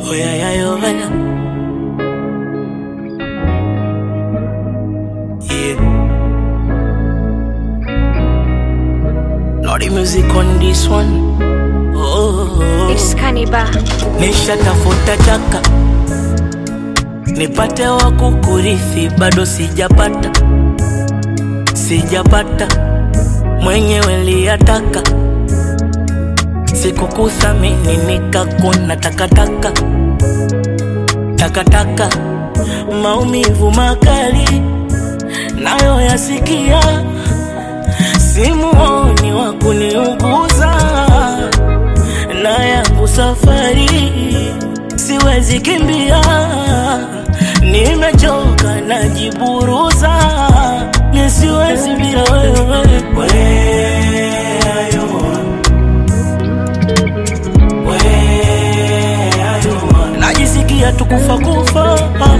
Oh yeah, yeah, yo, yeah. Yeah. Lordy music on this one. Oh, It's Kaniba. nishatafuta chaka nipate wa kukurithi, bado sijapata, sijapata mwenyewe liyataka sikukuthamini nikakuna takataka takataka maumivu makali nayo yasikia simuoni wa kuniuguza na yangu safari siwezi kimbia nimechoka najiburuza ni siwezi bila wewe Where are you? najisikia tukufa kufa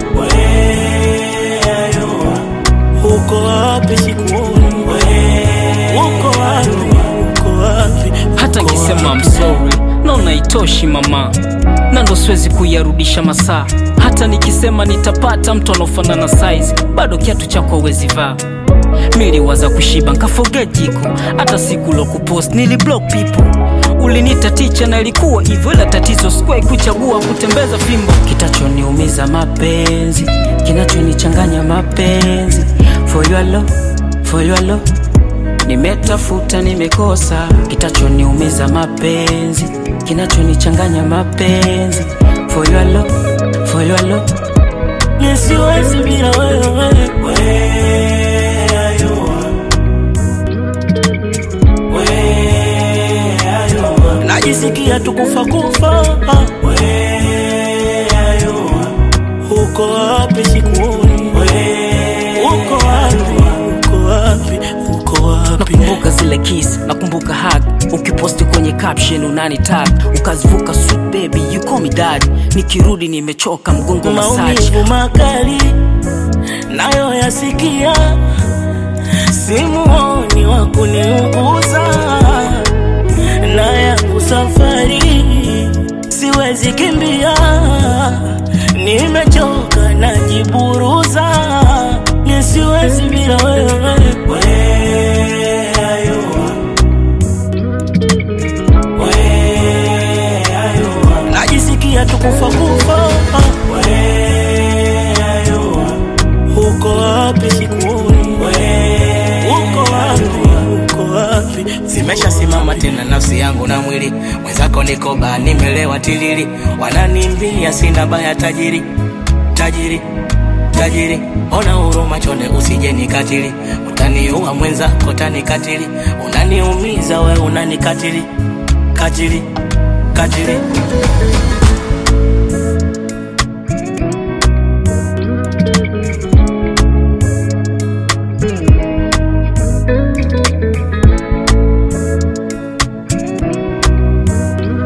uko wapi sikuoni uko wapi uko wapi hata uko nkisema wapi? I'm sorry naona itoshi mama na ndo siwezi kuyarudisha masaa hata nikisema nitapata mtu anaofanana size bado kiatu chako hawezi vaa miliwaza kushiba nkaforget jiko hata siku lo kupost niliblock people ulinita ticha na ilikuwa hivyo ila tatizo sikuwahi kuchagua kutembeza fimbo kitachoniumiza mapenzi kinachonichanganya mapenzi for your love, for your love nimetafuta nimekosa kitachoniumiza mapenzi kinachonichanganya mapenzi for your love, for your love. Ni siwezi bila wewe Where are you? Where are you? najisikia tukufa kufa Where are you? uko wapi sikuoni uko wapi uko wapi uko wapi nakumbuka zile kiss nakumbuka hug ukiposti kwenye caption unani tag ukazivuka sweet baby you call me dad nikirudi nimechoka mgongo masaji maumivu makali nayo yasikia simuoni wa kuniuguza na yangu safari siwezi kimbia nimechoka najiburuza ni siwezi bila wewe Where are you? Where are you? najisikia tukufa kufa Where are you? uko wapi sikuoni uko wapi uko wapi zimeshasimama tena nafsi yangu na mwili mwenzako niko baa nimelewa tilili wananimbia sina baya tajiri tajiri tajiri ona huruma chonde usije nikatili utaniua mwenzako tanikatili unaniumiza we unanikatili katili katili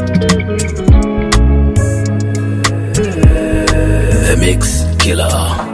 The Mix Killer.